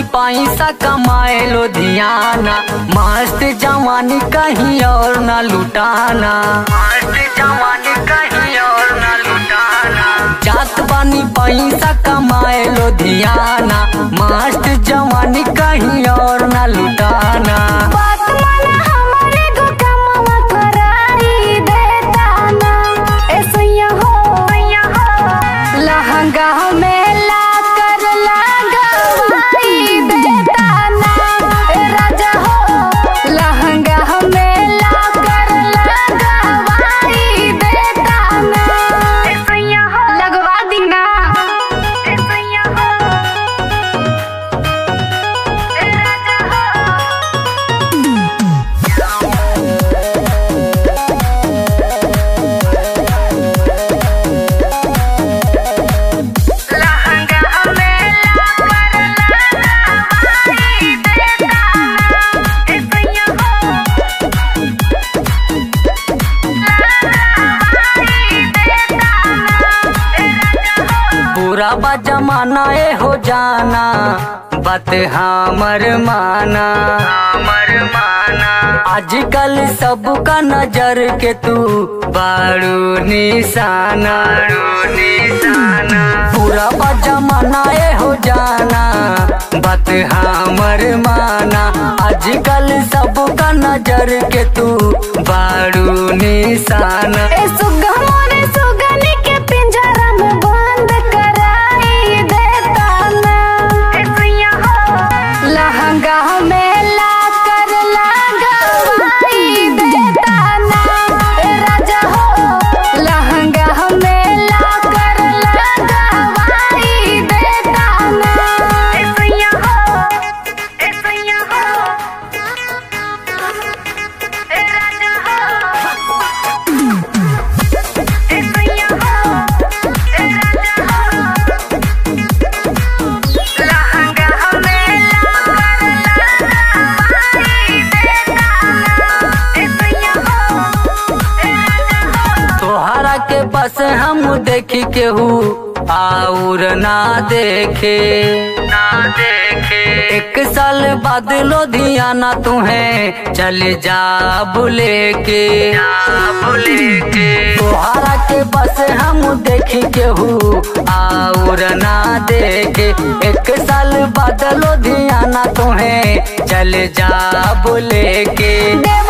पैसा कमाए लुधियाना मस्त जवानी कहीं और ना लुटाना मस्त जवानी कहीं और ना लुटाना जात बानी पैसा कमाए लुधियाना मस्त जवानी कहीं और ना लुटाना बात माना हमारे गो कमवा कराई देता ना ऐसैया हो लहंगा में ला कर लगवाई देता ना ए राजा हो लहंगा में ला कर लगवाई देता ना ऐसैया हो लगवा दी ना ऐसैया हो ए राजा हो लहंगा में ला कर लगवाई देता ना ऐसैया हो लगवाई देता ना ए राजा हो पूरा बा जमाना ए हो जाना बात हमर माना हमर माना आजकल सबका नजर के तू बारू निशाना निशाना पूरा बा जमाना ए हो जाना बात हमर माना आजकल सबका नजर के तू बारू निशाना ए सुगा मोरे सुगनी के पिंजरा में बंद कराई देता ना ऐसैया हो लहंगा में ला कर लगवाई देता ना ए राजा हो लहंगा में ला कर लगवाई देता ना ऐसैया हो ऐसैया हो ए राजा हो तोहरा के बस हम देखी केहू और ना देखे ना देखे एक साल बाद लुधियाना तुम्हें चल जा बुले के बुले के तोहरा के बस हम देखी केहू और ना देखे एक साल बाद लुधियाना तुम्हें चल जा बुले के देव